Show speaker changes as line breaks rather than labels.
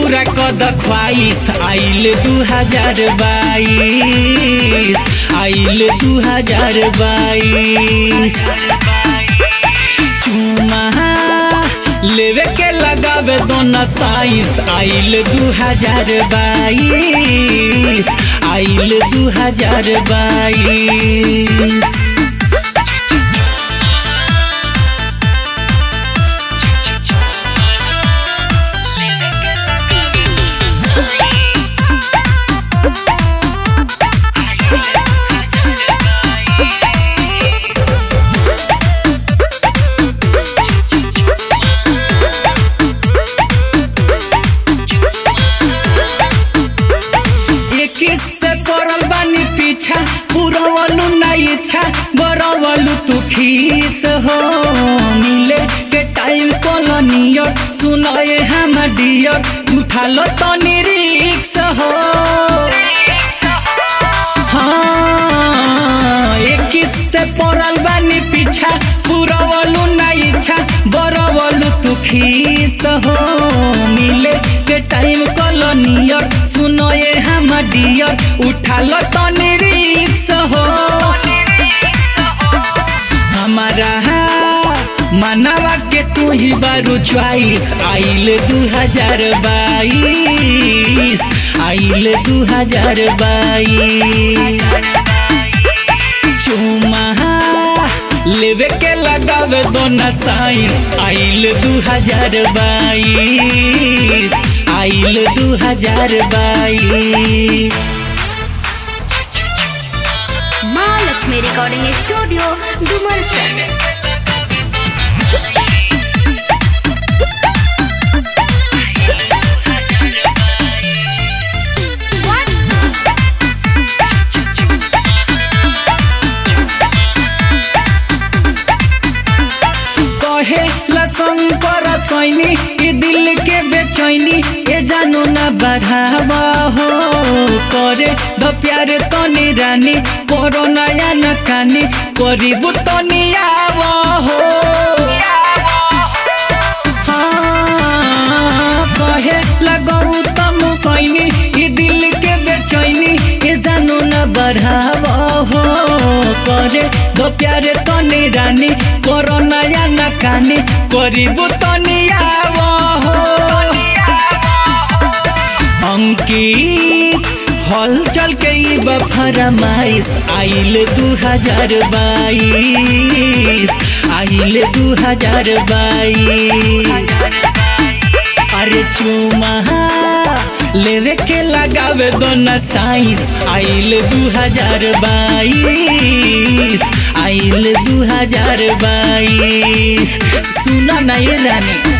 पूरा कद ख्वाइश आइल दू हजार बाईस आइल दू हजार बाईस चुमा लेवे के लगावे दोनों साइस आइल दू हजार बाईस आइल दू हजार बाईस इक्कीस से पड़ल बानी पीछा पुरवलू ना इच्छा बरवलू तू खीस हो मिले के टाइम कॉलोनियर सुनाए हम डियर उठा लो तो निरीक्ष हो हाँ इक्कीस से पड़ल बानी पीछा पुरवलू ना इच्छा बरवलू तू खीस हो मिले के टाइम कॉलोनियर सुनो ये हम डियर उठा लो तो निरीक्ष हो हमारा मनवा के तू ही बारू च्वाइस आइल दू हजार बाईस आइल दू हजार बाईस चुमा लेवे के लगावे दोनों साइस आइल दू हजार बाईस आइल दू हजार बाईस
महालक्ष्मी रिकॉर्डिंग स्टूडियो डुमरसन
कहे लशंकर सैनी ई दिल के बेचैनी ए जानो ना बढ़ावा हो करे द प्यार तनी रानी करो नया न कानी करीब तनी आवा हो हाँ, कहे लगऊ तम सैनी ई दिल के बेचैनी ए जानो न बढ़ावा हो करे दो प्यारे तनी रानी करो नया न कानी करीब तनी आवा हो अंकित हलचल के ई बफरमाइश आइल दू हजार बाईस आइल दू हजार बाईस अरे चुमा लेवे के लगावे दोनों साइस आइल दू हजार बाईस आइल दू हजार बाईस सुना ना ये रानी